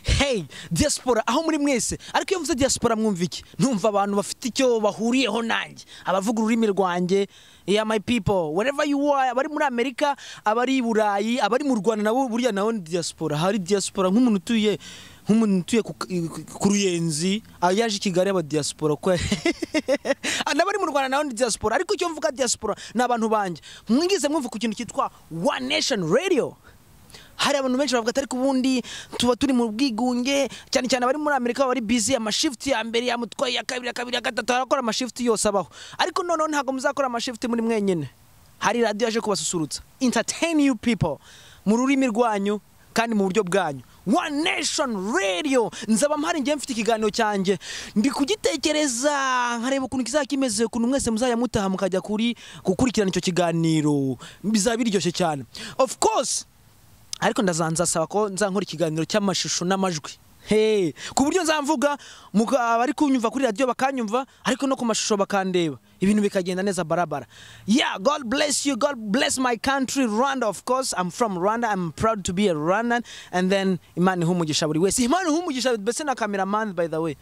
hey diaspora aho muri mwese ariko iyo mvuze diaspora mwumva iki numva abantu bafite icyo bahuriyeho nanjye abavuga ururimi rwanjye yeah my people wherever you are abari muri amerika abari i burayi abari mu rwanda nabo burya nabo ni diaspora hari diaspora nk'umuntu utuye nk'umuntu utuye ku- ku ruyenzi ah, yaje i kigali aba diaspora ko Ah, nabo ari mu rwanda nawe ni diaspora ariko icyo mvuga diaspora ni abantu banjye mwigeze mwumva ku kintu cyitwa one nation radio hari abantu benshi bavuga ati ariko ubundi tuba turi mu bwigunge cyane cyane abari muri amerika baba bari busy amashifuti ya mbere ya mutwaye ya kabiri ya kabiri ya gatatu barakora amashifuti yose abaho ariko noneho ntabwo muzakora amashifuti muri mwenyine hari radiyo yaje kubasusurutsa entertain you people mu rurimi rwanyu kandi mu buryo bwanyu one nation radio nzaba mpari ngiye mfite ikiganiro cyanjye ndi kugitekereza nkareba ukuntu kizaba kimeze ukuntu mwese muzajya mutaha mukajya kuri gukurikirana icyo kiganiro bizaba biryoshye cyane of course ariko ndazanza saba ko nzankora ikiganiro cy'amashusho n'amajwi hey ku buryo nzamvuga muga- abari kunyumva kuri radiyo bakanyumva ariko no ku mashusho bakandeba ibintu bikagenda neza barabara yeah god bless you god bless my country rwanda of course i'm from rwanda i'm proud to be a rwandan and then imana ihe umugisha buri wese imana ihe umugisha mbese na cameraman by the way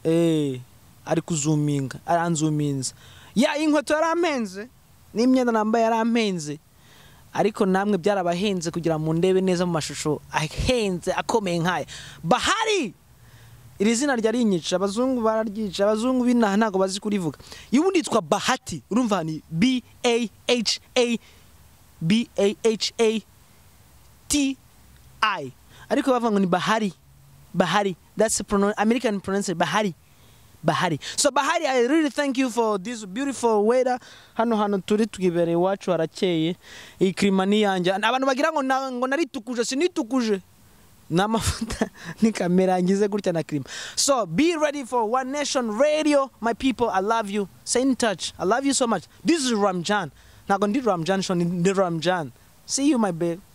Eh, ari kuzuminga aranzuminza ya inkweto yarampenze n'imyenda nambaye yarampenze ariko namwe byarabahenze kugira mu ndebe neza mu mashusho ahenze akomeye nk'aya bahari iri zina ryarinyica abazungu bararyica abazungu binaha ntabwo bazi kurivuga iyo ubundi yitwa bahati urumva ni b a h a b a h a t i ariko bavuga ngo ni bahari bahari that's the pronoun- american pronunciation bahari bahari so bahari i really thank you for this beautiful weather hano hantu turi twibereye iwacu harakeye iyi klima ni iyanjye abantu bagira ngo na- ngo naritukuje sinitukuje ni amavuta ni kamera ngize gutya na klima so be ready for one nation radio my people i love you stay in touch i love you so much this is ramjan ntabwo ndi ramjan shoni ndi ramjan see you my babe